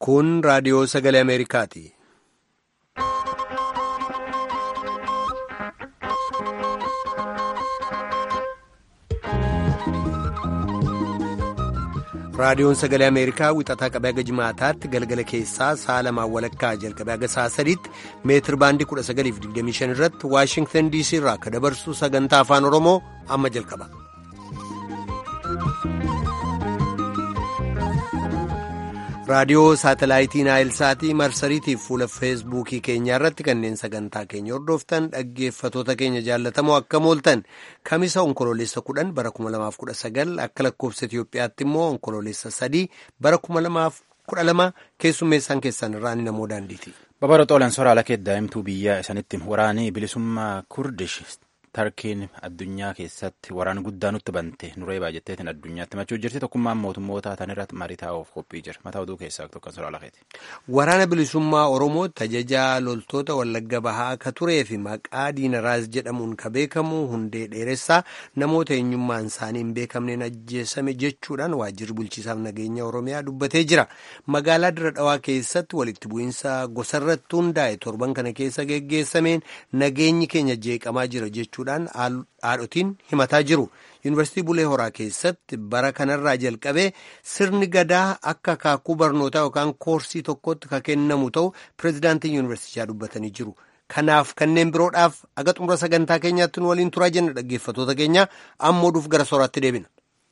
Kun raadiyoo sagalee Ameerikaati. Raadiyoon sagalee Ameerikaa wixataa qabee haga jimaataatti galgala keessaa sa'a lamaan walakkaa jalqabee haga sa'a sadiitti meetir baandii 1925 irratti Waashingtan DC irraa akka dabarsu sagantaa afaan Oromoo amma jalqaba. raadiyoo saatalaayitii naayilsaatii marsariitiif fuula feesbuukii keenyaa irratti kanneen sagantaa keenya hordoftan dhaggeeffatoota keenya jaallatamoo akka mooltan kamisa onkoloolessa kudhan bara 2019 akka lakkoofsa Itiyoophiyaatti immoo onkoloolessa sadii bara 2012 keessummeessaan keessan irraan namoo daandiiti. Babara xoolan soraala kee daa'imtuu biyya isanitti waraanii bilisummaa kurdish tarkiin addunyaa keessatti waraana guddaa nutti bante nuree baay'atteetiin addunyaatti machuu jirti tokkummaan mootummoota tan irratti marii taa'uuf qophii jira mataa oduu keessaa tokko soraala keeti. Waraana bilisummaa Oromoo tajajaa loltoota Wallagga Bahaa akka turee fi maqaa Diinaraas jedhamuun ka beekamu hundee dheeressaa namoota eenyummaan isaanii hin beekamneen ajjeesame jechuudhaan waajjirri bulchiisaaf nageenya Oromiyaa dubbatee jira. Magaalaa Dirra Dhawaa keessatti walitti bu'iinsa gosarratti hundaa'e torban kana keessa geggeessameen nageenyi keenya jeeqamaa jira jechuudhaan haadhotiin himataa jiru. Yuunivarsiitii Bulee Horaa keessatti bara kanarraa jalqabee sirni gadaa akka akaakuu barnootaa yookaan koorsii tokkotti ka kennamu ta'u pireezidaantiin yuunivarsiitichaa dubbatanii jiru. Kanaaf kanneen biroodhaaf aga xumura sagantaa keenyaatti nu waliin turaa jenna dhaggeeffatoota keenya amma oduuf gara sooraatti deebina.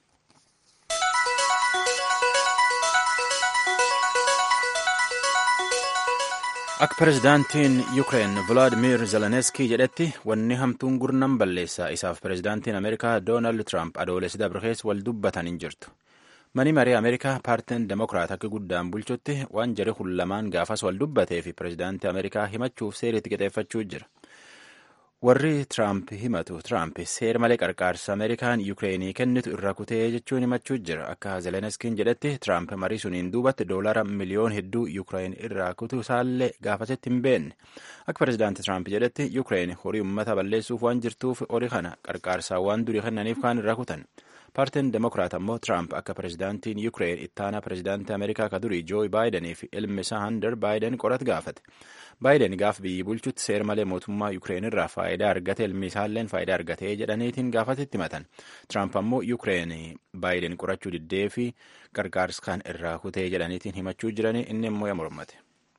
Akka pireezidaantiin Yuukireen Vilaadimir Zelenskii jedhetti wanni hamtuun gurnan balleessaa isaaf pireezidaantiin Ameerikaa Doonaald Tiraamp adoolessi dabarkees wal dubbatan hin jirtu. Mani marii Ameerikaa paartiin Demokiraat akka guddaan bulchutti waan jari kun lamaan gaafas wal dubbatee fi pireezidaantii Ameerikaa himachuuf seeriitti qixeeffachuu jira. Warri Tiraamp himatu Tiraamp seera malee qarqaarsa Ameerikaan Yuukireenii kennitu irra kutee jechuun himachuu jira. Akka Zelenskiin jedhetti Tiraamp marii suniin duubatti doolara miliyoon hedduu Yuukireen irraa kutuu isaallee gaafatetti hin beenne. Akka pireezidaantii Tiraamp jedhetti Yuukireen horii uummata balleessuuf waan jirtuuf horii kana qarqaarsaa waan durii kennaniif kaan irraa kutan. Paartiin Demokiraat ammoo Tiraamp akka pireezidaantiin Yuukireen ittaanaa pireezidaantii Ameerikaa ka durii Jooyi Baayidanii fi ilmi isaa Hander Baayiden qorat gaafate. Baayiden gaaf biyyi bulchutti seera malee mootummaa Yuukireen irraa faayidaa argate ilmi isaalleen faayidaa argatee jedhaniitiin gaafatetti himatan. Tiraamp ammoo Yuukireen Baayiden qorachuu diddee fi qarqaarsa kan irraa kutee jedhaniitiin himachuu jiranii inni immoo mormate.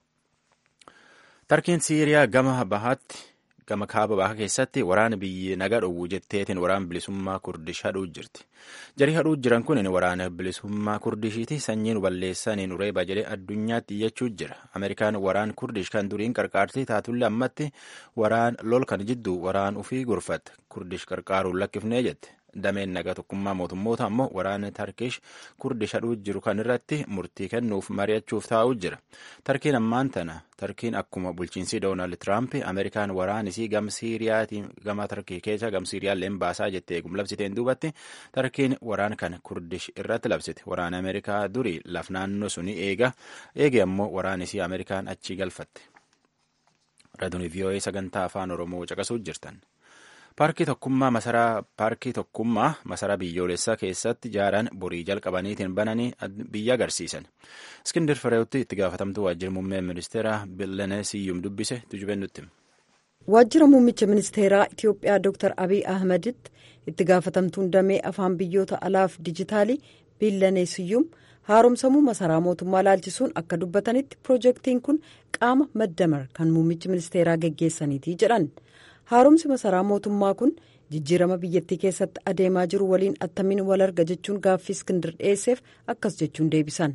Tarkiin Siiriyaa gama bahaatti gama kaaba bahaa keessatti waraana biyyi naga dhowwu jetteetiin waraana bilisummaa kurdish hadhuu jirti. Jarii hadhuu jiran kun waraana bilisummaa kurdishiiti sanyiin balleessaniin ureeba jedhee addunyaatti iyyachuu jira. Ameerikaan waraan kurdish kan duriin qarqaartii taatullee ammatti waraan lol kan jidduu waraan ufii gurfatte kurdish qarqaaruun lakkifnee jette. dameen nagaa tokkummaa mootummoota ammoo waraana tarkish kurdish hadhuu jiru kan irratti murtii kennuuf mari'achuuf taa'uu jira tarkiin ammaan tana tarkiin akkuma bulchiinsi doonaald tiraamp ameerikaan waraanisii gam siiriyaatiin gama tarkii keessa gam siiriyaalleen baasaa jettee eegum labsiteen duubatti tarkiin waraan kan kurdish irratti labsite waraana ameerikaa durii laf naannoo suni eega eege ammoo waraanisii ameerikaan achii galfatte raadiyoo vii'oo'ee sagantaa afaan oromoo caqasuu jirtan. paarkii tokkummaa masaraa paarkii tokkummaa masaraa biyyoolessaa keessatti ijaaran borii jalqabaniitiin bananii biyya agarsiisan iskindir fireewotti itti gaafatamtuu waajjira muummee ministeeraa billenee siyyum dubbise tujubeen nutti. waajjira muummicha ministeeraa itiyoophiyaa dr abiy ahmeditti itti gaafatamtuun damee afaan biyyoota alaaf dijitaalii billenee siyyum haaromsamuu masaraa mootummaa laalchisuun akka dubbatanitti piroojeektiin kun qaama maddamar kan muummichi ministeeraa geggeessaniiti jedhan. haaromsi masaraa mootummaa kun jijjiirama biyyattii keessatti adeemaa jiru waliin attamiin wal arga jechuun gaaffii iskindir dhiyeesseef akkas jechuun deebisan.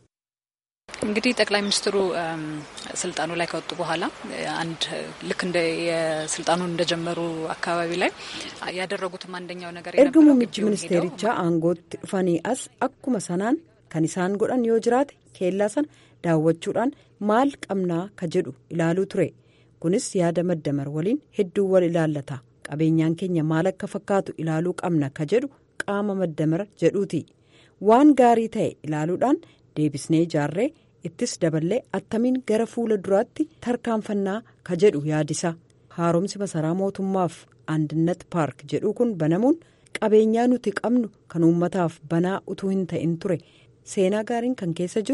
እንግዲህ ጠቅላይ ሚኒስትሩ ስልጣኑ ላይ ከወጡ በኋላ አንድ ልክ እንደ የስልጣኑን እንደጀመሩ አካባቢ ላይ ያደረጉትም አንደኛው ነገር erga muummichi ministeerichaa aangootti dhufanii as akkuma sanaan kan isaan godhan yoo jiraate keellaa sana daawwachuudhaan maal qabnaa ka jedhu ilaaluu ture. kunis yaada maddamar waliin hedduu wal ilaallata qabeenyaan keenya maal akka fakkaatu ilaaluu qabna ka jedhu qaama maddamar jedhuuti waan gaarii ta'e ilaaluudhaan deebisnee ijaarree ittis daballee attamiin gara fuula duraatti tarkaanfannaa ka jedhu yaadisa haaromsi masaraa mootummaaf andinnat paark jedhu kun banamuun qabeenyaa nuti qabnu kan uummataaf banaa utuu hin ta'in ture seenaa gaariin kan keessa jiru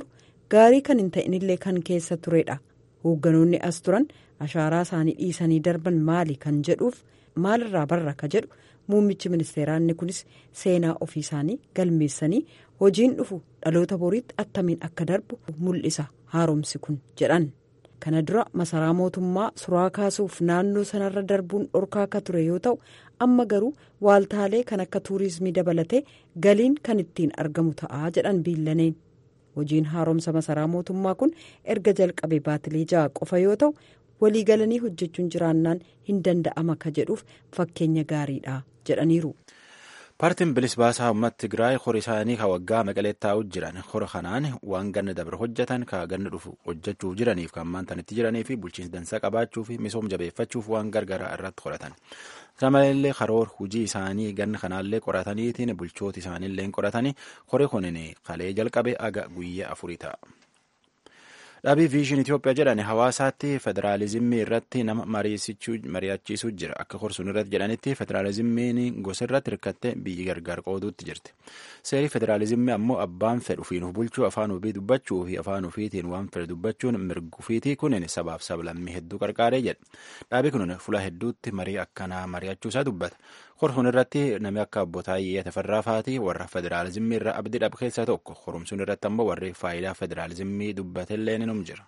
gaarii kan hin ta'inillee kan keessa turedha hoogganoonni as turan ashaaraa isaanii dhiisanii darban maali kan jedhuuf maalirraa barra ka jedhu muummichi ministeeraa inni kunis seenaa ofii isaanii galmeessanii hojiin dhufu dhaloota boriitti attamiin akka darbu mul'isa haaromsi kun jedhan. kana dura masaraa mootummaa suraa kaasuuf naannoo sanarra darbuun dhorkaa akka ture yoo ta'u amma garuu waaltaalee kan akka tuurizimii dabalatee galiin kan ittiin argamu ta'aa jedhan biillaneen hojiin haaromsa masaraa mootummaa kun erga jalqabe baatilee ja'a qofa yoo ta'u waliigalanii hojjechuun jiraannaan hin danda'ama ka jedhuuf fakkeenya gaariidha jedhaniiru. paartiin bilis baasaa uummata tigraay hora isaanii ka waggaa maqaleetti taa'u jiran hora kanaan waan ganna dabre hojjetan ka ganna dhufu hojjechuuf jiraniif kan maantanitti jiranii fi bulchiinsa dansaa qabaachuu fi misooma jabeeffachuuf waan gargaraa irratti qoratan kana maleellee karoora hojii isaanii ganna kanaallee qorataniitiin bulchoota isaaniillee qoratanii hori kunin kalee jalqabe aga guyyaa afurii ta'a. dhaabii viizhin itiyoophiyaa jedhan hawaasaatti federaalizimii irratti nama mari'achiisuu jira akka korsuun irratti jedhanitti federaalizimiin gosa irratti hirkatte biyyi gargar qooduutti jirti seerii federaalizimii ammoo abbaan fedhu ofiin bulchuu afaan ofii dubbachuu fi afaan ofiitiin waan fedhe dubbachuun mirgufiitii kunin sabaaf sablammii hedduu qarqaaree jedha dhaabii kun fuula hedduutti marii akkanaa mari'achuusaa dubbata korsuun irratti namni akka obbo Taayyee Tafarraa faatii warra federaalizimii irra abdii dhabu keessaa tokko korumsuun irratti ammoo warri faayidaa federaalizimii dubbatellee ni jira.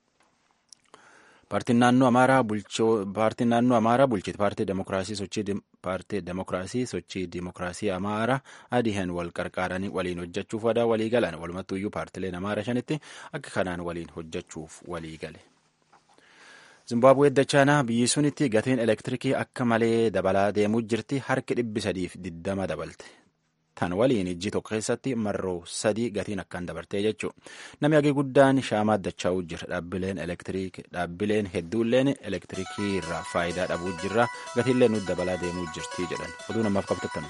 Paartiin naannoo Amaaraa paartiin naannoo Amaaraa bulchite paartii demokiraasii sochii paartii demokiraasii sochii demokiraasii Amaaraa adihan wal qarqaaranii waliin hojjechuuf wadaa walii galan walumattuu iyyuu paartileen Amaaraa shanitti akka kanaan waliin hojjechuuf walii gale. Zimbaabuwee dachaanaa biyyi sunitti gatiin elektirikii akka malee dabalaa deemuu jirti harki dhibbi sadiif diddama dabalte. Tan waliin ijji tokko keessatti marroo sadii gatiin akkaan dabartee jechuudha. Namni hagii guddaan shaamaa dachaa'uu jira. Dhaabbileen elektiriikii dhaabbileen hedduulleen elektirikii irraa faayidaa dhabuu jirra. Gatiillee nuti dabalaa deemuu jirti jedhan. Oduu namaaf qabtattan.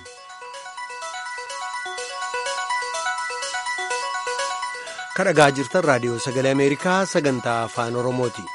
Kadhagaa jirtan raadiyoo sagalee Ameerikaa sagantaa afaan Oromooti.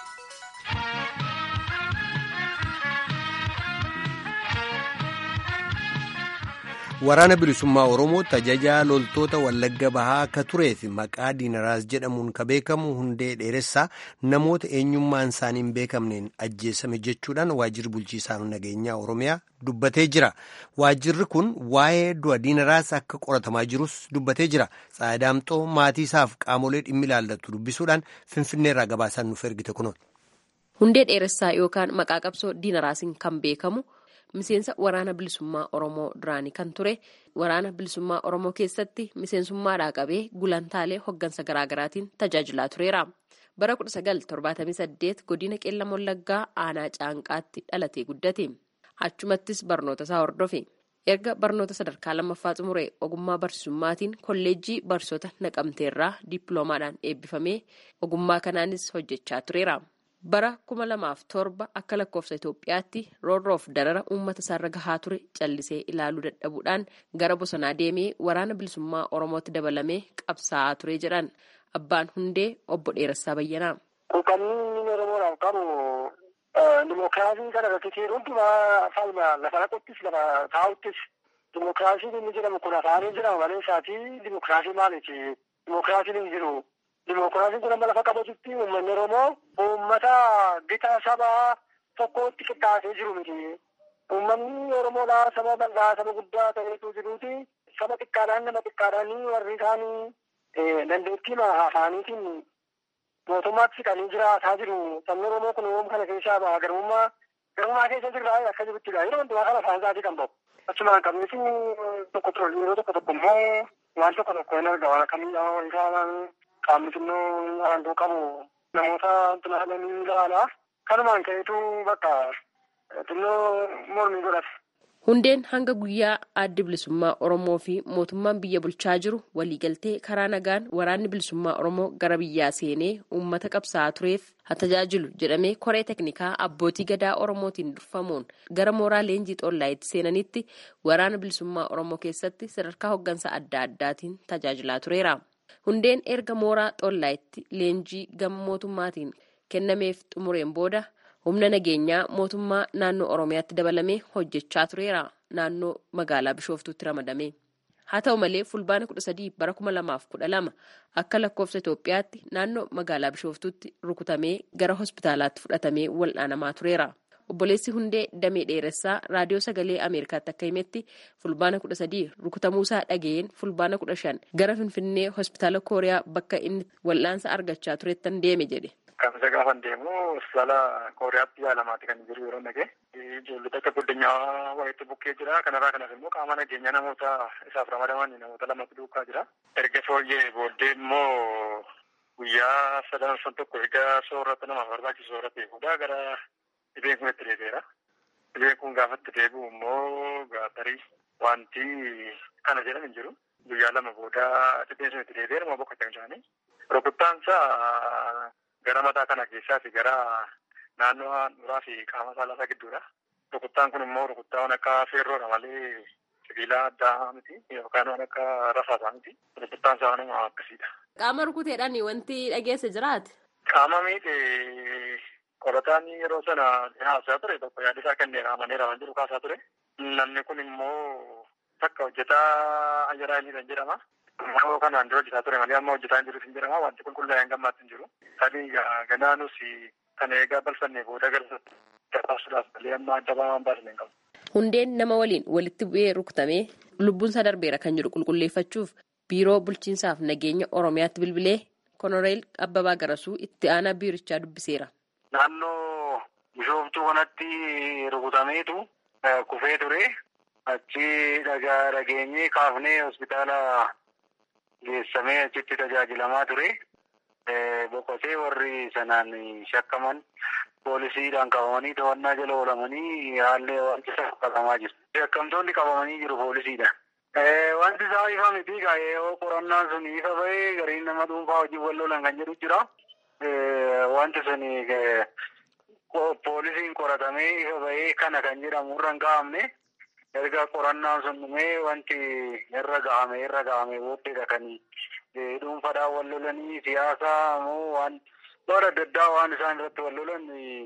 waraana bilisummaa oromootti ajajaa loltoota wallagga bahaa akka turee fi maqaa diinaraas jedhamuun ka beekamu hundee dheeressaa namoota eenyummaan isaanii hin beekamneen ajjeesame jechuudhaan waajjirri bulchiisaa nageenyaa oromiyaa dubbatee jira waajjirri kun waa'ee du'a diinaraas akka qoratamaa jirus dubbatee jira tsaadaamxoo maatii isaaf qaamolee dhimmi ilaallatu dubbisuudhaan finfinneerraa gabaasaan nuuf ergite kunoon. hundee dheeressaa yookaan maqaa qabsoo diinaraasiin kan beekamu. miseensa waraana bilisummaa oromoo duraanii kan ture waraana bilisummaa oromoo keessatti miseensummaadhaa qabee gulantaalee hoggansa garaagaraatiin tajaajilaa tureera bara 1978 godina qeellam wallaggaa aanaa caanqaatti dhalatee guddate achumattis barnoota isaa hordofe erga barnoota sadarkaa lammaffaa xumuree ogummaa barsiisummaatiin kolleejjii barsiisota naqamteerraa dippiloomaadhaan eebbifamee ogummaa kanaanis hojjechaa tureera. bara kuma lamaaf torba akka lakkoofsa Itoophiyaatti roorroof darara uummata isaarra gahaa ture callisee ilaaluu dadhabuudhaan gara bosonaa deemee waraana bilisummaa Oromootti dabalamee qabsaa'aa ture jedhan abbaan hundee obbo Dheerassaa Bayyanaa. Kan Oromoodhaaf qabu dimookiraasii kana irratti hundumaa falma lafa dhaquttis lafa taa'uttis dimookiraasiin inni jedhamu kun afaanii jedhama malee isaatii dimookiraasii maaliiti dimookiraasiin hin jiru. Dimookiraasiin kun amma lafa qabatutti uummanni Oromoo uummata gita saba tokkotti qixxaatee jiru miti. Uummanni Oromoodhaa saba bal'aa saba guddaa ta'eetu jiruuti. Saba xiqqaadhaan nama xiqqaadhaan warri isaanii dandeettii afaaniitiin mootummaatti siqanii jiraataa jiru. Sabni Oromoo kun uumama kana keessaa baha. Garummaa garummaa keessa jirraa akka jiruttidha. Yeroo hundumaa kana afaan isaatii kan bahu. Achumaan qabnis tokko ture yeroo tokko tokko immoo waan tokko tokko hin arga waan akkamii isaan qaamni xinnoo aangoo qabu namoota xinaalanii ilaala. Kanumaan ka'eetu bakka xinnoo mormii godhate. Hundeen hanga guyyaa addi bilisummaa Oromoo fi mootummaan biyya bulchaa jiru waliigaltee karaa nagaan waraanni bilisummaa Oromoo gara biyyaa seenee uummata qabsaa'aa tureef haa tajaajilu jedhamee koree teknikaa abbootii gadaa Oromootiin durfamuun gara mooraa leenjii xollaayitti seenanitti waraana bilisummaa Oromoo keessatti sadarkaa hoggansa adda addaatiin tajaajilaa tureera. Hundeen erga mooraa xollaayitti leenjii gama mootummaatiin kennameef xumureen booda humna nageenyaa mootummaa naannoo Oromiyaatti dabalamee hojjechaa tureera naannoo magaalaa Bishooftuutti ramadame. haa ta'u malee fulbaana kudha sadii bara kuma lamaaf kudha lama akka lakkoofsa Itoophiyaatti naannoo magaalaa Bishooftuutti rukutamee gara hospitaalaatti fudhatamee wal'aanamaa tureera. Obboleessi Hundee Damee Dheeressaa raadiyoo sagalee Ameerikaatti akka himetti fulbaana kudha sadii rukutamuusaa dhaga'een fulbaana kudha shan gara Finfinnee hospitaala Kooriyaa bakka inni wal'aansa argachaa turettan deeme jedhe. Kamisa gaafan deemu hospitaala Kooriyaatti yaalamaati kan jiru yeroo nagee. Ijoollota akka guddinyaa wayiitti bukkee jira. Kanarraa kanas immoo qaama nageenya namoota isaaf ramadaman namoota lamatu duukaa jira. Erga fooyyee booddee immoo guyyaa sadan sun tokko erga soorata namaaf barbaachisu soorate booda gara dhibeen kun itti deebi'eera. Dhibeen kun gaafa itti deebi'u immoo gaatarii wanti kana jedhan hin jiru. Guyyaa lama booda dhibeen sun itti deebi'eera moo boqotan isaanii. Rukuttaansa gara mataa kana keessaa fi gara naannoo handhuuraa fi qaama saalaa gidduudha. Rukuttaan kun immoo rukuttaa waan akka feerroodha malee sibiila addaa miti yookaan waan akka rasaasaa miti. Rukuttaan isaa waan akkasiidha. Qaama rukuteedhaan wanti dhageesse jiraate? Qaama miidhe qorataan yeroo sana haasaa ture tokko yaada isaa kennee amaneera waan jiru kaasaa ture. Namni kun immoo takka hojjetaa ayyaraa inni jedhama. Ammoo kanaan dura hojjetaa ture malee amma hojjetaa hin jiru hin jedhama. Wanti qulqullaa'ee hin gammaatti hin jiru. Sadii ganaanus kan eegaa balfannee booda gara gabaasuudhaaf malee amma adda waan baasne hin qabu. Hundeen nama waliin walitti bu'ee rukutamee lubbuunsaa darbeera kan jedhu qulqulleeffachuuf biiroo bulchiinsaaf nageenya Oromiyaatti bilbilee Konoreel Abbabaa Garasuu itti aanaa biirichaa dubbiseera. Naannoo bishooftuu kanatti rukutameetu kufee ture. Achi dhagaa dhageenyee kaafnee hospitaala geessamee achitti tajaajilamaa ture. Boqotee warri sanaan shakkaman poolisiidhaan qabamanii to'annaa jala oolamanii haalli wanti qabamaa jiru. Shakkamtoonni qabamanii jiru poolisiidhaan. Wanti isaa ifa miti yoo qorannaan sun ifa bahee gariin nama dhuunfaa hojii wal lolan kan jedhu jira. Wanti sun poolisiin qoratamee ifa bahee kana kan jedhamu irra hin gahamne. Erga qorannaan sun dhumee wanti irra gahame irra gahame booddeedha kan dhuunfaadhaan wal lolanii siyaasaa moo waan bara adda addaa waan isaan irratti wal lolan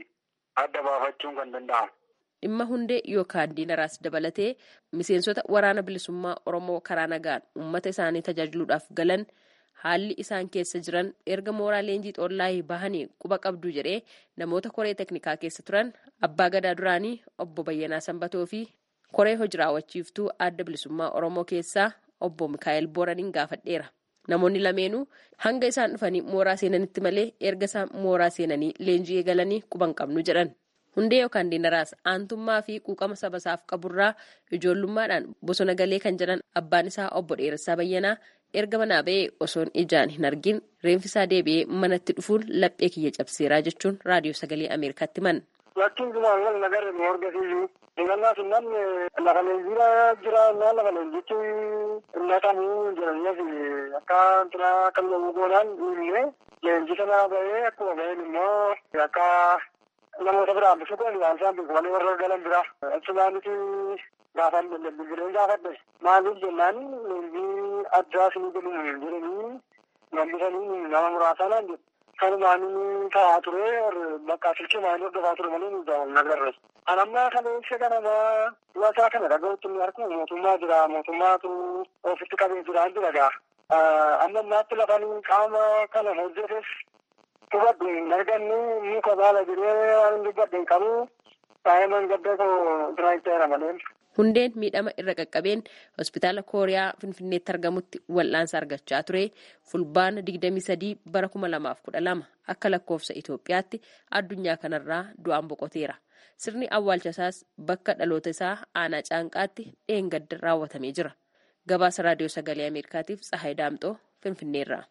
adda baafachuun kan danda'amu. Dhimma hundee yookaan diinaraas dabalatee miseensota waraana bilisummaa Oromoo karaa nagaan uummata isaanii tajaajiluudhaaf galan haalli isaan keessa jiran erga mooraa leenjii xoollaayii bahanii quba qabdu jedhee namoota koree teknikaa keessa turan abbaa gadaa duraanii obbo Bayyanaa Sanbatoo fi koree hojii raawwachiiftuu adda bilisummaa Oromoo keessaa obbo Mikaa'el Booraniin gaafadheera. Namoonni lameenuu hanga isaan dhufanii mooraa seenanitti malee erga isaan mooraa seenanii leenjii eegalanii quban qabnu jedhan. Hundee yookaan diinaraas aantummaa fi quuqama saba isaaf qaburraa ijoollummaadhaan bosona galee kan jedhan abbaan isaa obbo Dheeressaa Bayyanaa erga manaa ba'ee osoon ijaan hin argin reenfisaa deebi'ee manatti dhufuun laphee kiyya cabseeraa jechuun raadiyoo sagalee Ameerikaatti himan. Lakkiin kumaan wal nagarre nu horgasiisu. Ingannaa fi namni lafa leenjiirra jira naa lafa leenjichi naqamuu jiraniif akka turaa akka lo'uu goonaan illee leenji sana bahee akkuma baheen immoo akka namoota biraa bisu kun waan isaan beeku malee warra galan bira. Achumaanitti gaafan bilbileen gaafadhe. Maaliif jennaan leenjii addaa sinii galuun jedhanii gambisanii nama muraasanaan jedhu. kanumaan taa'aa ture bakka silkii maanii hordofaa ture malee nu daawwan nagarre. Anammaa kana ibsa kanama dhugataa kana dhaga'utti inni argu mootummaa jira mootummaatu ofitti qabee jira jira gaa. Amma ammaatti lafan qaama kana hojjetes hubadhu hin argannu muka baala jiree waan hin dubbadhe hin qabu daa'iman gadda koo biraa itti malee. Hundeen miidhama irra qaqqabeen hospitaala Kooriyaa Finfinneetti argamutti wal'aansa argachaa ture fulbaana 23 bara 2012 akka lakkoofsa Itoophiyaatti addunyaa kanarraa du'aan boqoteera. Sirni awwaalcha isaas bakka dhaloota isaa aanaa caanqaatti dheengadda raawwatamee jira. Gabaasa raadiyoo sagalee Ameerikaatiif Tsahaay Daamxoo Finfinneerraa.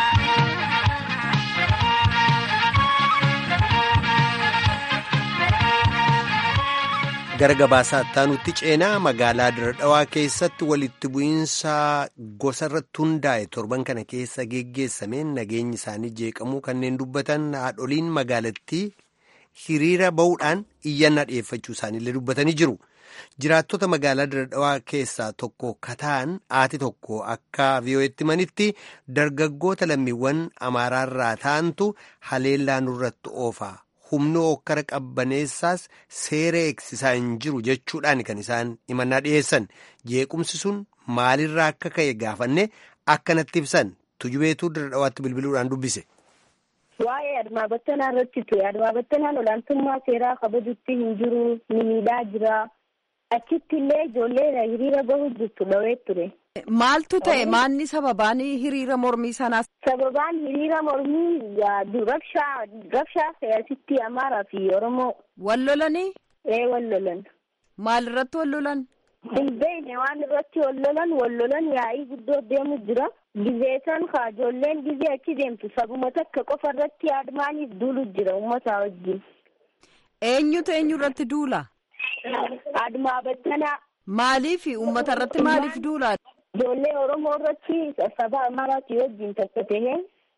gara gabaasaa nutti ceenaa magaalaa Diradhawaa keessatti walitti bu'iinsa gosa irratti hundaa'e torban kana keessa geggeessameen nageenyi isaanii jeeqamuu kanneen dubbatan haadholiin magaalattii hiriira ba'uudhaan iyyannaa dhiyeeffachuu isaaniillee dubbatanii jiru. Jiraattota magaalaa Diradhawaa keessaa tokko kataan haati tokko akka vii'oo'etti manitti dargaggoota lammiiwwan amaaraarraa ta'antu haleellaa nurratti oofa. humna okkara qabbaneessaas seera eegsisaa hin jiru jechuudhaan kan isaan himannaa dhiyeessan jeequmsi sun maalirraa akka ka'e gaafanne akkanatti ibsan tujubeetuu dirra dhawaatti bilbiluudhaan dubbise. Waa'ee admaa battanaa irratti ture. Admaa battanaan olaantummaa seeraa kabajutti hin jiru, ni miidhaa jira. Achitti illee ijoollee hiriira bahu jirtu dhawee ture. Maaltu ta'e maanni sababaan hiriira mormii sanaa? Sababaan hiriira mormii rabshaa rabshaa siyaasitti Amaaraa fi Oromoo. Wal lolanii? Ee wal lolan. Maal irratti wal lolan? Hin beekne waan irratti wal lolan wal lolan yaa'ii guddoo deemu jira. Gizeesan haa ijoolleen gizee achi deemtu sabuma takka qofa irratti admaaniif duulu jira uummataa wajjin. Eenyutu eenyu irratti duula? Admaa battanaa. Maaliif uummata irratti maaliif duula? Ijoollee Oromoo irratti saba Amaaraati wajjin takka tahee.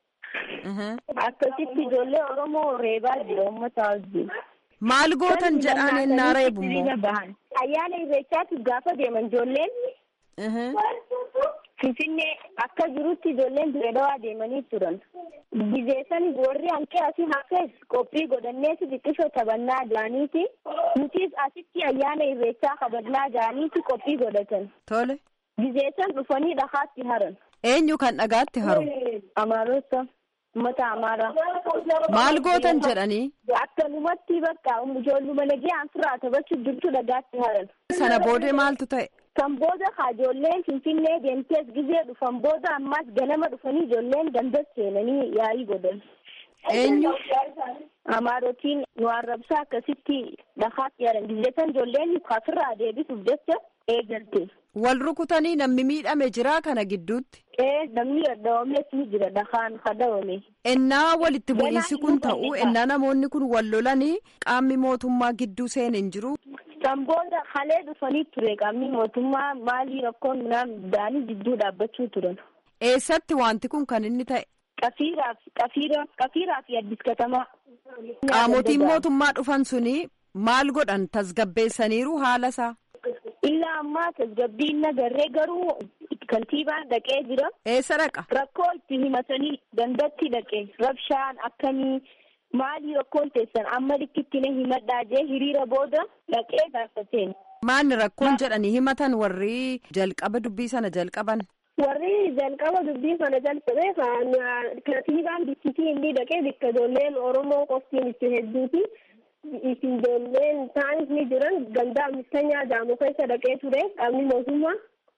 Akkasitti ijoollee Oromoo reebaa jira uummataa wajjin. Maal gootan jedhaan ennaa reebu immoo? Ayyaana irreechaatiif gaafa deeman ijoolleen. Finfinnee akka jirutti ijoolleen dirree dhawaa deemanii turan. Gizeessan warri hanqee asii hafees qophii godhanneeti xiqqishoo taphannaa jaaniiti. Nutis asitti ayyaana irreechaa kabajnaa jaaniiti qophii godhatan. Tole. Gizeessan dhufanii dhagaatti haran. Eenyu kan dhagaatti haru? Amaarota. Uummata Amaaraa. Maal gootan jedhanii? Akkanumatti bakka ijoolluma nagee anfiraa taphachuuf jirtu dhagaatti haran. Sana boodee maaltu ta'e? Kan booda ijoolleen Finfinnee deemtees gizee dhufan booda ammas ganama dhufanii ijoolleen gandas seenanii yaa'ii godhan. Eenyu? Amaarotiin nu arrabsaa akkasitti dhagaatti haran. Gizeessan ijoolleen kafirraa deebisuuf jecha eegalte. Wal rukutanii namni miidhame jira kana gidduutti. Ee namni dhadhawames ni jira dhagaan kadhawame. Ennaa walitti bu'iinsi kun ta'u ennaa namoonni kun wal lolanii qaamni mootummaa gidduu seen hin jiru. Kan booda halee dhufanii ture qaamni mootummaa maalii rakkoon midhaan daanii gidduu dhaabbachuu turan. Eessatti wanti kun kan inni ta'e? Qafiiraaf qafiira qafiiraa fi addis katamaa. Qaamotiin mootummaa dhufan suni maal godhan tasgabbeessaniiru haala isaa? Illaa ammaa tasgabbiin nagarree garuu kantiibaan dhaqee jira. Eessa dhaqa? Rakkoo itti himatanii dandatti dhaqe rabshaan akkamii maalii rakkoon teessan amma likkitti na himadhaa jee hiriira booda dhaqee gaafateen. Maanni rakkoon jedhanii himatan warri jalqaba dubbii sana jalqaban? Warri jalqaba dubbii sana jalqabe kantiibaan bikkittii inni dhaqee bikka ijoolleen Oromoo qoftiin itti hedduuti. ijoolleen taanis ni jiran gandaa ammistanyaa jaamu keessa dhaqee ture qaamni mootummaa.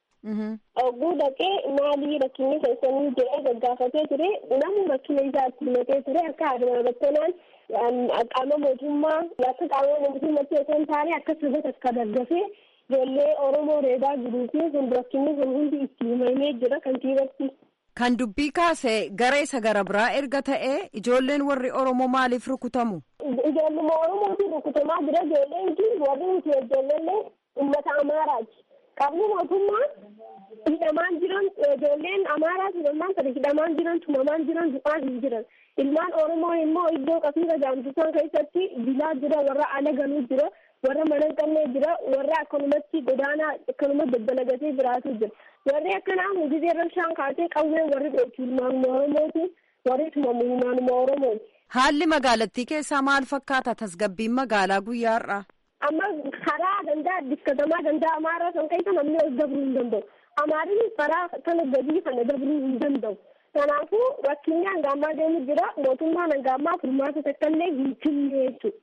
Ogguu dhaqee maalii rakkinni keessanii jedhee gaggaafatee ture namni rakkina isaa itti himatee ture akka adama battanaan qaama mootummaa akka qaama mootummaatti osoo hin taane akka saba takka daggafee ijoollee Oromoo reebaa jiruu fi kun rakkinni kun hundi itti himamee jira kantiibatti. Kan dubbii kaase gara isa gara biraa erga ta'ee ijoolleen warri Oromoo maaliif rukutamu? Ijoolluma Oromootiin rukutamaa jira ijoolleen kun warri nuti ijoollee uummata Amaaraati. Qaamni mootummaa hidhamaan jiran ijoolleen Amaaraa hidhamaan kana hidhamaan jiran tumamaan jiran du'aan hin jiran. Ilmaan Oromoo immoo iddoo qafiira gaamsisan keessatti bilaa jira warra ala galuu jira warra mana hin qabne jira warra akkanumatti godaanaa akkanuma daddalagatee jiraatu jira. Warri akkanaa gizee rabshaan kaasee qawwee warri dhooftu ilmaanuma Oromooti warri tumamu ilmaanuma Oromooti. Haalli magaalattii keessaa maal fakkaata tasgabbiin magaalaa guyyaa har'aa? Amma karaa danda'a addis katamaa danda'a amaaraa san keessa namni ol dabruu hin danda'u. Amaarri karaa kana gadii kana dabruu hin danda'u. Kanaafuu rakkinni hangaamaa deemu jira mootummaan hangaamaa furmaata takkaallee hin kenne jechuudha.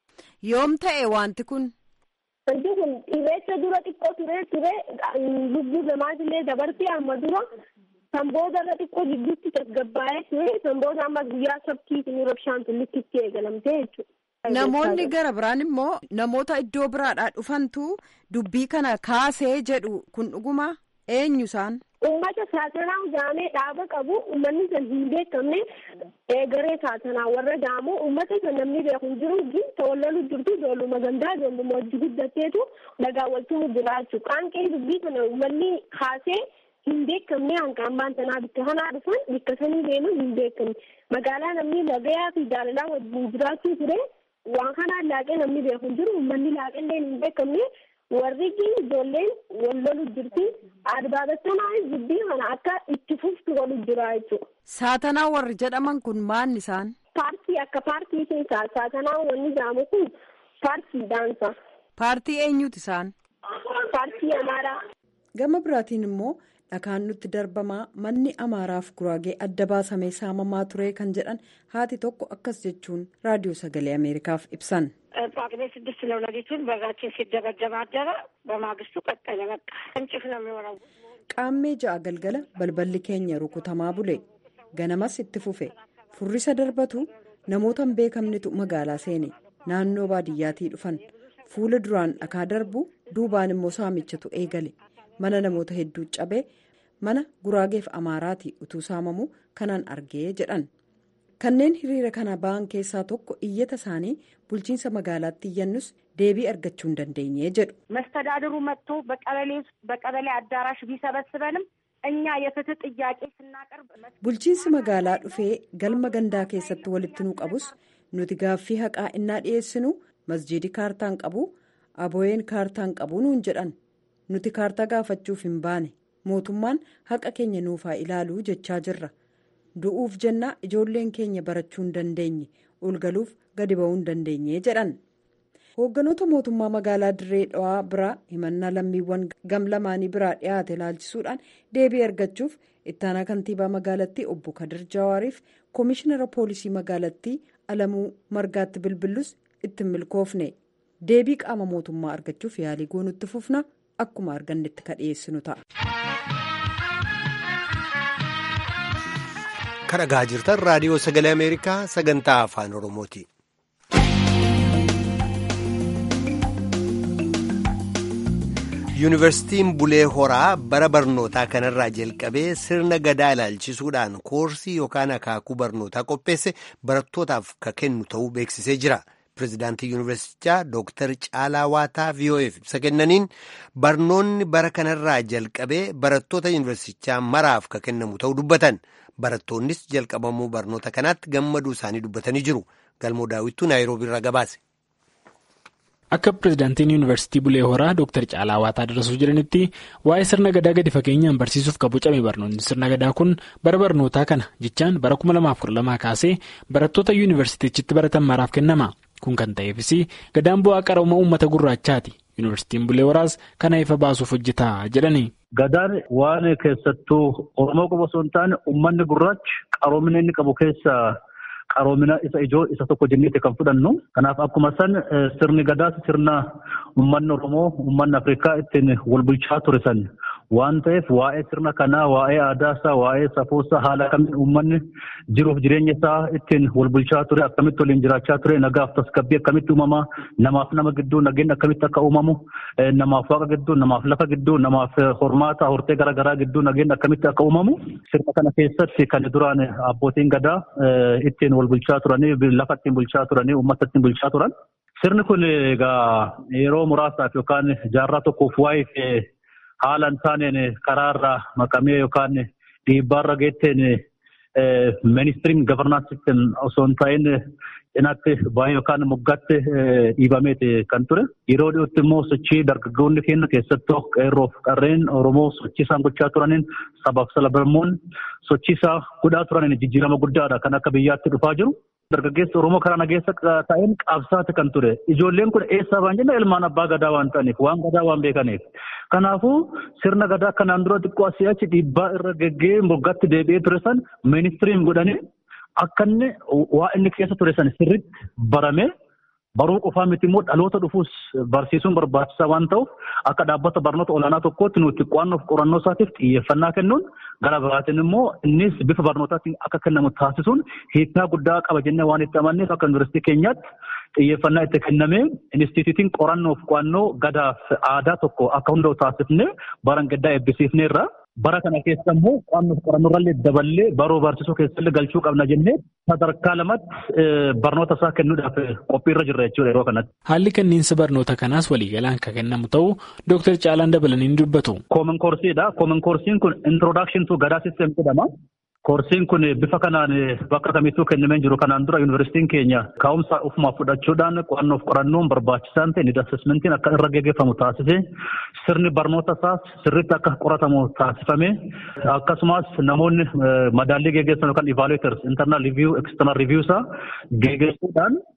Yoom ta'e wanti kun? Wanti kun irreecha dura xiqqoo ture ture lubbuu namaatillee dabartee amma dura kan booda irra xiqqoo gidduutti tasgabbaa'ee ture kan booda amma guyyaa sabtiitiin rabshaan tullitti eegalamtee jechuudha. Namoonni gara biraan immoo namoota iddoo biraadhaa dhufantu dubbii kana kaasee jedhu kun dhuguma eenyu isaan? Uummata saatanaa jaamee dhaaba qabu uummanni san hin beekamne eegaree saatanaa warra jaamu uummata san namni beeku hin jiru gin tawallalu jirtu ijoolluma gandaa ijoolluma hojii guddateetu dhagaa waltumu jiraachuu qaanqee dubbii kana uummanni kaasee hin beekamne hanqaammaan sanaa bikka kanaa dhufan bikka sanii deeman hin beekamne magaalaa namni nagayaa fi jaalalaa wajjin jiraachuu ture waan kanaan laaqee namni beeku hin jiru uummanni laaqellee hin beekamne warri ijoolleen wal lolu jirti adbaabatanaa dubbii kana akka itti fuftu godhu jira jechuudha. Saatanaa warri jedhaman kun maanni isaan? Paartii akka paartii keessaa saatanaa wanni jaamu kun paartii daansa. Paartii eenyuti isaan? Paartii Amaaraa. gama biraatiin immoo dhakaan nutti darbamaa manni amaaraaf guraagee adda baasamee saamamaa ture kan jedhan haati tokko akkas jechuun raadiyoo sagalee ameerikaaf ibsan. ጳጉሜ ስድስት ነው ሌሊቱን በጋችን ሲደበደብ አደረ። በማግስቱ ቀጠለ። በቃ እንጭፍ ነው የሚሆነው። qaammee ja'a galgala balballi keenya rukutamaa bule ganamas itti fufe furrisa darbatu namoota hin beekamnetu magaalaa seene naannoo baadiyyaatii dhufan fuula duraan dhakaa darbu duubaan immoo saamichatu eegale mana namoota hedduu cabee mana guraageef amaaraati utuu saamamu kanaan argee jedhan kanneen hiriira kana ba'an keessaa tokko iyyata isaanii bulchiinsa magaalaatti iyyannus deebii argachuu hin dandeenye jedhu. መስተዳድሩ መጥቶ በቀበሌ አዳራሽ ቢሰበስበንም እኛ የፍትህ ጥያቄ ስናቀርብ bulchiinsi magaalaa dhufee galma gandaa keessatti walitti nu qabus nuti gaaffii haqaa innaa dhiyeessinu masjiidi kaartaan qabu abooyeen kaartaan qabu nuun jedhan nuti kaartaa gaafachuuf hin baane mootummaan haqa keenya nuufaa ilaaluu jechaa jirra du'uuf jennaa ijoolleen keenya barachuu hin dandeenye ol galuuf gadi ba'uu hin dandeenye jedhan. hoogganoota mootummaa magaalaa dirree dhawaa biraa himannaa lammiiwwan gam lamaanii biraa dhiyaate ilaalchisuudhaan deebii argachuuf ittaanaa kantiibaa magaalattii obbo kadir jawaariif koomishinara poolisii magaalattii alamuu margaatti bilbillus itti milkoofne deebii qaama mootummaa argachuuf yaalii goonutti fufna akkuma argannetti ka dhiyeessinu ta'a. kan dhagaa jirtan raadiyoo sagalee ameerikaa sagantaa afaan oromooti. yuunivarsiitiin bulee horaa bara barnootaa kanarraa jalqabee sirna gadaa ilaalchisuudhaan koorsii yookaan akaakuu barnootaa qopheesse barattootaaf ka kennu ta'uu beeksisee jira pirezidaantii yuunivarsiitichaa dooktar caalaa waataa vo'eef ibsa kennaniin barnoonni bara kanarraa jalqabee barattoota yuunivarsiitichaa maraaf ka kennamu ta'uu dubbatan barattoonnis jalqabamuu barnoota kanaatti gammaduu isaanii dubbatanii jiru galmoo daawwittuu naayiroobiirraa gabaase. Akka pirezidaantiin yuunivarsiitii Bulee Horaa Dr. Caalaa Waataa dabarsuu jiranitti waa'ee sirna gadaa gadi fageenyaan barsiisuuf kan bocame barnoonni sirna gadaa kun bara barnootaa kana jechaan bara 2012 kaasee barattoota yuunivarsiitichitti baratan maraaf kennama. Kun kan ta'eefis gadaan bu'aa qarooma uummata gurraachaati. Yuunivarsiitiin Bulee Horaas kana ifa baasuuf hojjetaa jedhani. Gadaan waan keessattuu Oromoo qofa osoo hin taane uummanni gurraachi qaroomina inni qabu keessa. qaroomina isa ijoo isa tokko jenneeti kan fudhannu. Kanaaf akkuma san sirni gadaas sirna uummanni Oromoo uummanni Afrikaa ittiin wal bulchaa ture san waan ta'eef waa'ee sirna kanaa waa'ee aadaa isaa waa'ee safuu isaa haala kamiin uummanni jiruuf jireenya isaa ittiin wal bulchaa ture akkamitti waliin jiraachaa ture nagaaf tasgabbii akkamitti uumamaa namaaf nama gidduu nageenyi akkamitti akka uumamu namaaf waaqa gidduu namaaf lafa gidduu namaaf hormaata hortee garaagaraa gidduu nageenyi akkamitti akka uumamu sirna kana keessatti kan duraan abbootiin gadaa ittiin wal bulchaa turanii lafa ittiin bulchaa turanii uummata ittiin bulchaa turan. Sirni kun egaa yeroo muraasaaf yookaan jaarraa tokkoof waa'ee haala hin taaneen karaarraa maqamee yookaan dhiibbaarra geetteen ministiriin gavarnaansi sistem osoo hin ta'in cinaatti baay'ee yookaan moggaatti dhiibameeti kan ture. Yeroo dhiyootti immoo sochii dargaggoonni keenya keessattuu qeerroof qarreen Oromoo sochii isaan gochaa turaniin sabaaf sablammoon sochii isaa godhaa turaniin jijjiirama guddaadha kan akka biyyaatti dhufaa jiru. Dargaggeessi Oromoo karaa nageessa ta'een qabsaati kan ture. Ijoolleen kun eessaa waan jenna ilmaan abbaa gadaa waan ta'aniif waan gadaa waan beekaniif. Kanaafuu sirna gadaa kanaan dura xiqqoo asii achi dhiibbaa irra geggee moggaatti deebi'ee ture san ministiriin godhanii akka inni waa inni keessa ture san sirriitti barame baruu qofaa miti immoo dhaloota dhufuus barsiisuun barbaachisaa waan ta'uuf akka dhaabbata barnoota olaanaa tokkootti nuti qo'annoof qorannoo isaatiif xiyyeeffannaa kennuun gara biraatiin immoo innis bifa barnootaatiin akka kennamu taasisuun hiikaa guddaa qaba jennee waan itti amanneef akka yuunivarsiitii keenyaatti xiyyeeffannaa itti kennamee inistituutiin qorannoof qo'annoo gadaaf aadaa tokko akka hunda'u taasifnee baran gaddaa eebbisiifneerra. Bara kana keessa immoo qo'annoof qorannoorrallee daballee baruu barsiisuu keessallee galchuu qabna jennee sadarkaa lamatti barnoota isaa kennuudhaaf qophiirra jirra jechuudha yeroo kanatti. Haalli kenniinsa barnoota kanaas waliigalaan kan kennamu ta'uu Dooktar Caalaan dabalanii ni dubbatu. Koomin koorsiidha. Koomin koorsiin kun introdakshin tu gadaa sistem jedhama. Koorsiin kun bifa kanaan bakka kamittuu kennamee jiru kanaan dura yuunivarsiitiin keenya ka'umsa ofumaaf fudhachuudhaan qo'annoof qorannoon barbaachisaa ta'e ni asesmentiin akka irra gaggeeffamu taasise sirni barnoota isaas sirriitti akka qoratamu taasifame akkasumas namoonni madaallii gaggeessan yookaan evaluators internal review external review isaa gaggeessuudhaan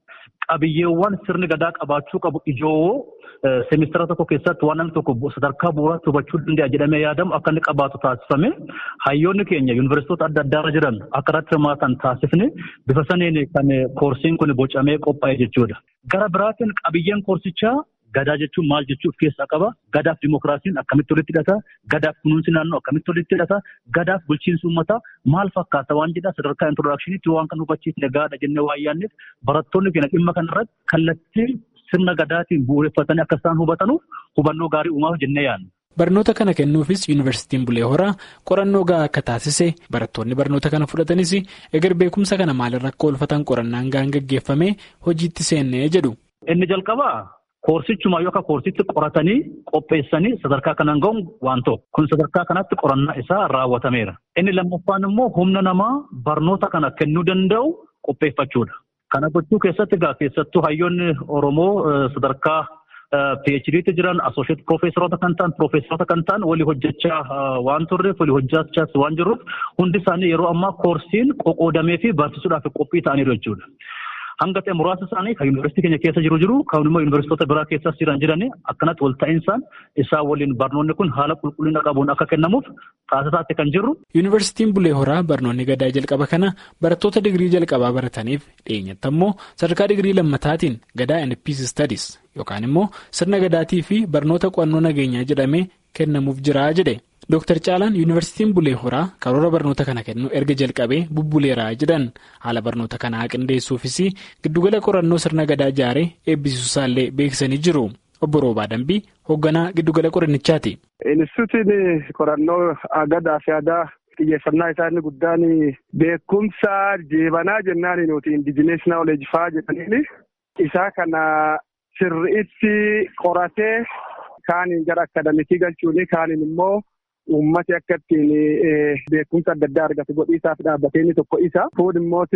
qabiyyeewwan sirni gadaa qabaachuu qabu ijoo seemistara tokko keessatti waan namni tokko sadarkaa bu'uuraatti hubachuu danda'a jedhamee yaadamu akka inni qabaatu taasifame hayyoonni keenya yuunivarsiitota adda addaarra jiran akka irratti hirmaatan taasifne bifa saniin kan koorsiin kun bocamee qophaa'e jechuudha. Gara biraatiin qabiyyeen koorsichaa gadaa jechuun maal jechuu of keessaa qaba gadaaf dimokiraasiin akkamitti walitti hidhata gadaaf kunuunsi naannoo akkamitti walitti hidhata gadaaf bulchiinsi uummataa maal fakkaata waan jedha sadarkaa introdaakshiniitti waan kan hubachiisne gaadha jennee waan yaanneef barattoonni keenya dhimma kanarratti kallattii sirna gadaatiin bu'uureffatanii akka isaan hubatanuuf hubannoo gaarii uumaaf jennee yaadna. Barnoota kana kennuufis yuunivarsiitiin Bulee Horaa qorannoo gahaa akka taasise barattoonni barnoota kana fudhatanis eger beekumsa kana maalirra akka oolfatan qorannaan gahaan gaggeeffame hojiitti seennee jedhu. Inni jalqabaa koorsichumaa yookaan koorsitti qoratanii qopheessanii sadarkaa kanaan ga'uun waan tokko kun sadarkaa kanatti qorannaa isaa raawwatameera. Inni lammaffaan immoo humna namaa barnoota kana kennuu danda'u qopheeffachuudha. Kana gochuu keessatti egaa keessattuu hayyoonni Oromoo sadarkaa PHD'tti jiran asooshiyet piroofeesaroota kan ta'an piroofeesaroota kan ta'an walii hojjechaa waan turreef walii hojjechaas waan jirruuf hundi isaanii yeroo ammaa koorsiin qoqqoodamee fi barsiisuudhaaf qophii ta'aniiru jechuudha. Hanga ta'e muraasa isaanii kan yuunivarsiitii keenya keessa jiru jiru kan immoo yuunivarsiitota biraa keessas jiran jiranii akkanatti wal ta'insaan isaan waliin barnoonni kun haala qulqullina qabuun akka kennamuuf taasisaatti kan jirru. Yuunivarsiitiin Bulee Horaa barnoonni gadaa jalqaba kana barattoota digirii jalqabaa barataniif dhiyeenyatti ammoo sadarkaa digirii lammataatiin gadaa NPC Studies yookaan immoo sirna gadaatii fi barnoota qo'annoo nageenyaa jedhamee kennamuuf jira jedhe. Dooktar Caalaan Yuunivarsiitiin Bulee Horaa karoora barnoota kana kennu erga jalqabee bubbuleeraa jedhan haala barnoota kanaa qindeessuufis giddugala qorannoo sirna gadaa ijaaree eebbisiisuusaallee beeksisanii jiru. Obbo Roobaa Dambii hoogganaa giddugala qorannichaati. Inistituutiin qorannoo gadaa fi aadaa xiyyeeffannaa isaa inni guddaan beekumsa jeebanaa jennaan nuti indijinees naawuleej fa'aa jedhaniini isaa kana sirriitti qoratee kaaniin gara akadamikii galchuuni kaaniin immoo. Uummati akka ittiin beekumsa adda addaa argatu godhiisaaf dhaabbatee inni tokko isa. Kun immoo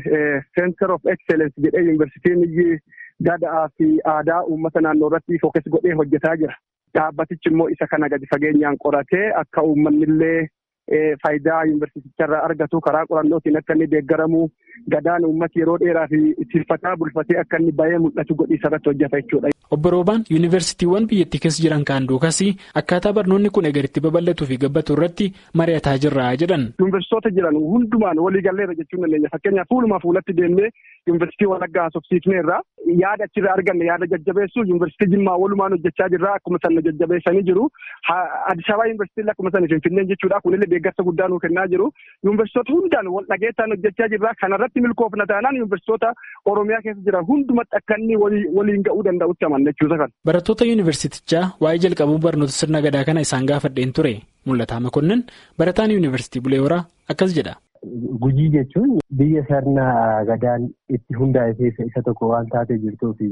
Center of Excellence jedhee yuunivarsiitiin gadaa fi aadaa uummata naannoo irratti fookas godhee hojjetaa jira. Dhaabbatichi immoo isa kana gadi fageenyaan qoratee akka uummanni illee faayidaa yuunivarsiiticharraa argatu karaa qorannootiin akka inni deeggaramu gadaan uummati yeroo dheeraa fi ittifataa bulfatee akka inni baay'ee mul'atu godhiisa irratti hojjeta jechuudha. Obbo Roobaan yuunivarsiitiiwwan biyyattii keessa jiran kaan duukas akkaataa barnoonni kun egeritti babal'atuu fi gabbatu irratti mari'ataa jirra jedhan. Yuunivarsiitota jiran hundumaan walii galleera jechuun dandeenya fakkeenyaaf fuulumaa fuulatti deemnee yuunivarsiitii Wallaggaa haasofsiifneerra yaada achirraa arganne yaada jajjabeessuu yuunivarsiitii Jimmaa walumaan hojjechaa jirra akkuma sana jajjabeessanii jiru. Addis Ababa yuunivarsiitiin akkuma sana Finfinneen jechuudha kunillee deeggarsa guddaa nuu kennaa jiru. Yuunivarsiitota hundaan wal dhageettaan hojjechaa jirra kanarratti milkoofna taanaan yuunivarsiitota Oromiyaa keessa jiran hundumatti akka inni waliin ga'uu danda'utti amana. Barattoota yuunivarsiitichaa waa'ee jalqabuu barnoota sirna gadaa kana isaan gaafadheen ture mul'ataa makonnin barataan yuunivarsiitii Bulee Horaa akkas jedha. Gujii jechuun biyya sirna gadaan itti hundaa'e keessa isa tokko waan taatee jirtuu fi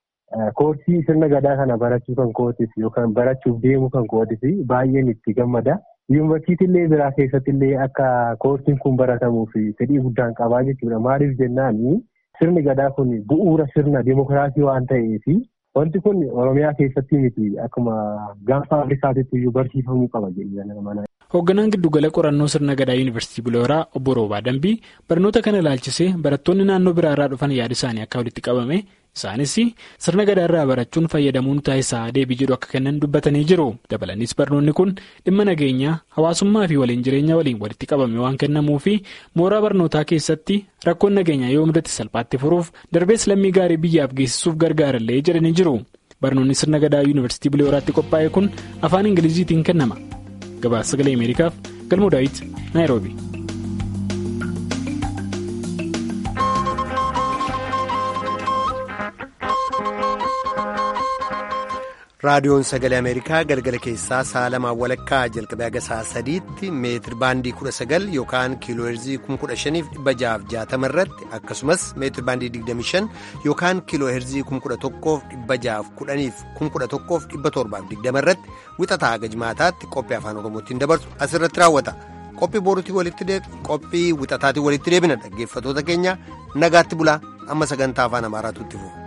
koorsii sirna gadaa kana barachuu kan kootis yookaan barachuuf deemuu kan kootis baay'een itti gammada. Yuunivarsiitiillee biraa keessattillee akka koorsiin kun baratamuu fi fedhii guddaan qabaa jechuudha. Maaliif jennaan sirni gadaa kun bu'uura sirna dimokiraasii waan ta'eef. Wanti kun Oromiyaa keessatti miti akkuma gaanfa Afrikaatitti iyyuu barsiifamuu qaba jedhanii Hoogganaan giddugala qorannoo sirna gadaa yuunivarsiitii Bulee Horaa obbo Roobaa Dambii barnoota kana ilaalchisee barattoonni naannoo biraa irraa dhufan yaada isaanii akka walitti qabame isaanis sirna gadaa irraa barachuun fayyadamuun taasisaa deebii jedhu akka kennan dubbatanii jiru. Dabalanis barnoonni kun dhimma nageenyaa hawaasummaa fi waliin jireenya waliin walitti qabame waan kennamuu fi mooraa barnootaa keessatti rakkoon nageenyaa yoo mudate salphaatti furuuf darbees lammii gaarii biyyaaf geessisuuf gargaarallee jedhanii jiru. Barnoonni sirna gadaa yuunivarsiitii Bulee Horaatti qophaa'e kun afaan Ingiliziitiin kennama. Gabaasa sagalee Ameerikaaf galmoo daawit Naayiroobi. raadiyoon sagalee ameerikaa galgala keessaa sa'a lamaa walakkaa jalqabee haga sa'a sadiitti meetir baandii kudha sagal yookaan kiiloo heerzii kuma kudha shaniif dhibba jahaaf jaatama irratti akkasumas meetir baandii digdami shan yookaan kiiloo heerzii kuma kudha tokkoof dhibba jahaaf kudhaniif kuma kudha tokkoof dhibba torbaaf digdama irratti wixataa haga jimaataatti qophii afaan oromootiin dabarsu asirratti raawwata qophii boruutii walitti qophii wixataatiin walitti deebina dhaggeeffatoota keenya nagaatti bulaa amma sagantaa afaan amaaraatu itti fufu.